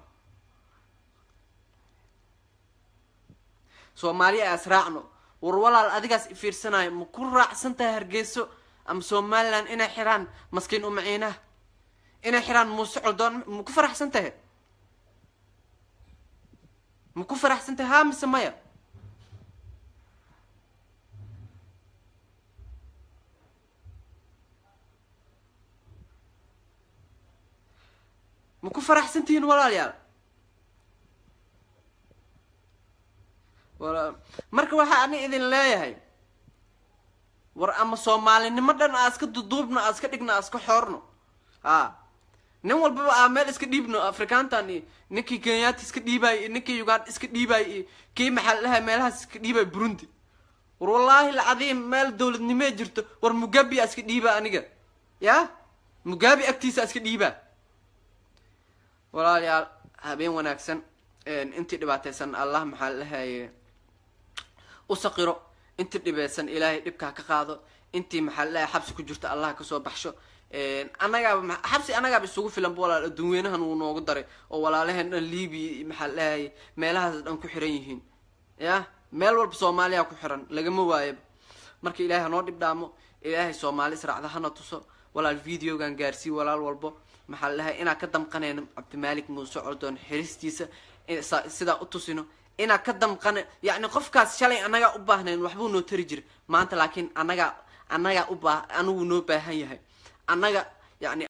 soomaaliya ee asraacno war walaal adigaas ifiirsanayo ma ku raacsan tahay hargeyso ama somalilan inay xiraan maskiin umaciinaha inay xiraan muuse coldoon ma ku faraxsan tahay ma ku faraxsan tahay haa mise maya ma ku faraxsan tihiin walaalayaal wala marka waxaa ani idin leeyahay war ama soomaalinimo dhan aa iska duduubno aa iska dhigno aa iska xoorno a nin walbaba aa meel iska dhiibno afrikaantan iyo ninkii kenyaati iska dhiibaay iyo ninkii uganda iska dhiibaay iyo kii maxaa lahay meelahaas iska dhiibaay burundi war wallaahi lacadiim meel dawladnimee jirto war mugabi aa iska dhiibaa aniga ya mugabi agtiisa iska dhiibaa walaalayaal habeen wanaagsan intii dhibaataysan allah maxaa lahaye u saqiro intii dhibeysan ilaahay dhibkaa ka qaado intii maxaa lalahay xabsi ku jirto allah kasoo baxsho annagaaba xabsi annagaaba isugu filan ba walaal adduunweynahan wuu noogu daray oo walaalaheen dhan libiya maxaa lalahay meelahaas dhan ku xiran yihiin ya meel walba soomaaliya ku xiran lagama waayaba marka ilaahay hanoo dhib dhaamo ilaahay soomaali israacda hana tuso walaal videogan gaarsii walaal walbo maxaa lalahay inaan ka damqanayno cabdimaalik muuse coldoon xiristiisa sidaa u tusino inaa ka damqana yacni qofkaas shalay annagaa u baahnayn waxbuu noo tari jiray maanta laakiin annagaa annagaa u baa anigu noo baahan yahay annaga yacni